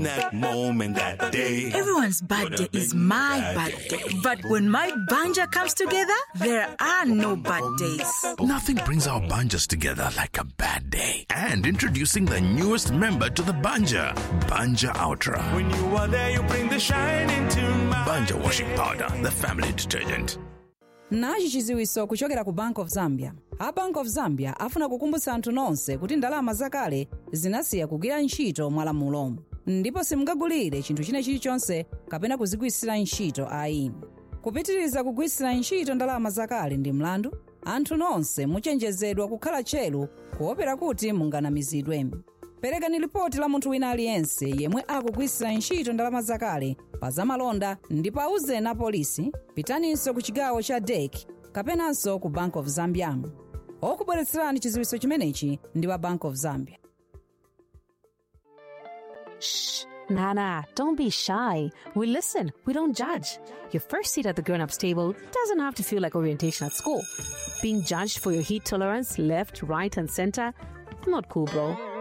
that moment, that day. Everyone's bad day is my bad day. But when my banja comes together, there are no bad days. Nothing brings our banjas together like a bad day. And introducing the newest member to the banja, Banja Ultra. When you are there, you bring the shine into my Banja washing powder, the family detergent. nachi chiziwiso kuchokera ku bank of zambia a bank of zambia afuna kukumbutsa anthu nonse kuti ndalama zakale zinasiya kugwira ntchito mwalamulomo ndipo simungagulire chinthu china chilichonse kapena kuzigwiritsira ntchito ayi kupitiriza kugwiritsira ntchito ndalama zakale ndi mlandu anthu nonse muchenjezedwa kukhala tcheru kuopera kuti munganamizidwe perekani lipoti la munthu wina aliyense yemwe akugwiritsira ntchito ndalama zakale pa zamalonda ndipo auzeni a polisi pitaninso ku chigawo cha dek kapenanso ku bank of zambia okubweretserani chiziwiso chimenechi ndi wa bank of zambia Shh, Nana, don't be shy. We listen, we don't judge. Your first seat at the grown ups table doesn't have to feel like orientation at school. Being judged for your heat tolerance, left, right, and center, not cool, bro.